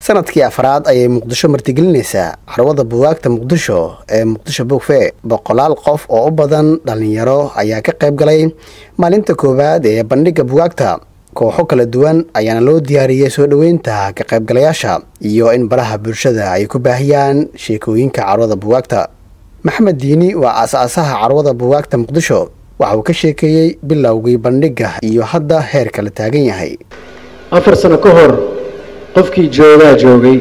sanadkii afraad ayay muqdisho martigelinaysaa carwada buwaagta muqdisho ee muqdisho bogfe boqolaal qof oo u badan dhallinyaro ayaa ka qayb galay maalinta koowaad ee bandhigga buwaagta kooxo kala duwan ayaana loo diyaariyey soo dhoweynta ka qaybgalayaasha iyo in baraha bulshada ay ku baahiyaan sheekooyinka carwada buwaagta maxamed diini waa aas-aasaha carwada buwaagta muqdisho waxa uu ka sheekeeyey bilowgii bandhigga iyo hadda heerka la taagan yahay afar sano ka hor qofkii joogaa joogay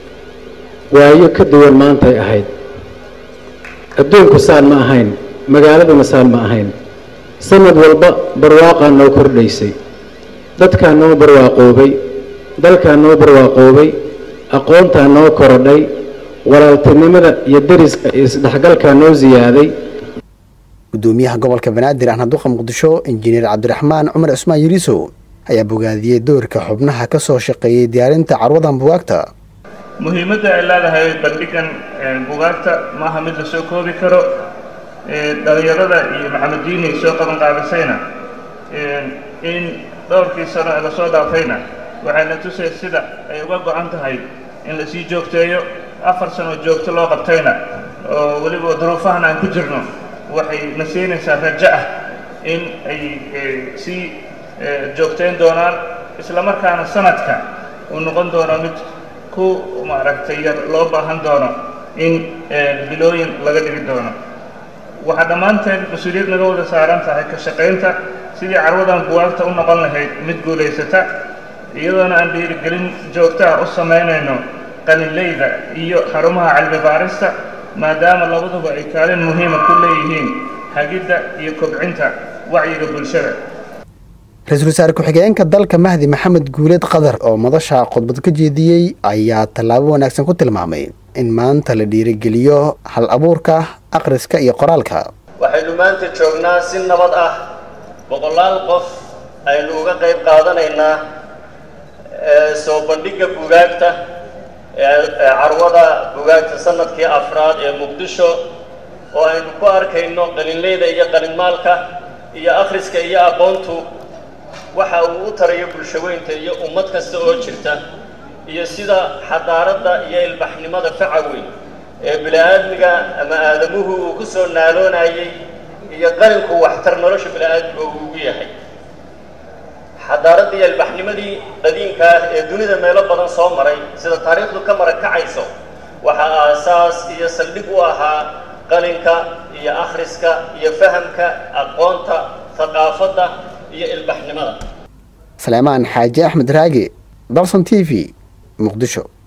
waayo ka duwan maantay ahayd adduunku saan ma ahayn magaaladuna saan ma ahayn sanad walba barwaaqaa noo kordhaysay dadkaa noo barwaaqoobay dalkaa noo barwaaqoobay aqoontaa noo korodhay walaaltinimada iyo deriska iyo isdhexgalkaa noo siyaaday gudoomiyaha gobolka banaadir ahna duqa muqdisho injineer cabdiraxmaan cumar cusmaan yiriisow ayaa bogaadiyey doorka xubnaha ka soo shaqeeyey diyaarinta carwadan bugaagta muhiimadda ay leedahay bandhigan bugaagta maaha mid la soo koobi karo dhalinyarada iyo maxamediini soo qaban qaabisayna in dhowrkii sano ee lasoo dhaafayna waxayna tusay sida ay uga go-an tahay in lasii joogteeyo afar sano joogto loo qabtayna oo weliba duruufahan aan ku jirno waxay na siinaysaa rajo ah in ay sii joogtayn doonaan isla markaana sanadka uu noqon doono mid ku maaragtay yar loo baahan doono in bilooyin laga dhigi doono waxaa dhammaanteen mas-uuliyad naga wada saaran tahay ka shaqaynta sidii carwadan buwaagta u noqon lahayd mid guulaysata iyadoona aan dhiirigelin joogto ah u samaynayno qalinleyda iyo xarumaha cilmi baarista maadaama labaduba ay kaalin muhiima ku leeyihiin hagidda iyo kobcinta wacyiga bulshada ra-iisul wasaare ku-xigeenka dalka mahdi maxamed guuleed qadar oo madasha khudbad ka jeediyey ayaa tallaabo wanaagsan ku tilmaamay in maanta la dhiirigeliyo hal abuurka akhriska iyo qoraalka waxaynu maanta joognaa si nabad ah boqolaal qof aynu uga qayb qaadanaynaa soo bandhigga bugaagta carwada bugaagta sanadkii afraad ee muqdisho oo aynu ku arkayno qalinleyda iyo qalinmaalka iyo akhriska iyo aqoontu waxa uu u tarayo bulshaweynta iyo ummad kasta oo jirta iyo sida xadaaradda iyo ilbaxnimada faca weyn ee bini-aadmiga ama aadamuhu uu ku soo naaloonayay iyo qalinku waxtar nolosha bini-aadmiga uu ugu yahay xadaaradda iyo ilbaxnimadii qadiimka ah ee dunida meelo badan soo maray sida taariikhdu ka marakacayso waxaa aasaas iyo saldhig u ahaa qalinka iyo akhriska iyo fahamka aqoonta thaqaafadda iyo ilbaxnimada saleymaan xaaji axmed raage dalson t v muqdisho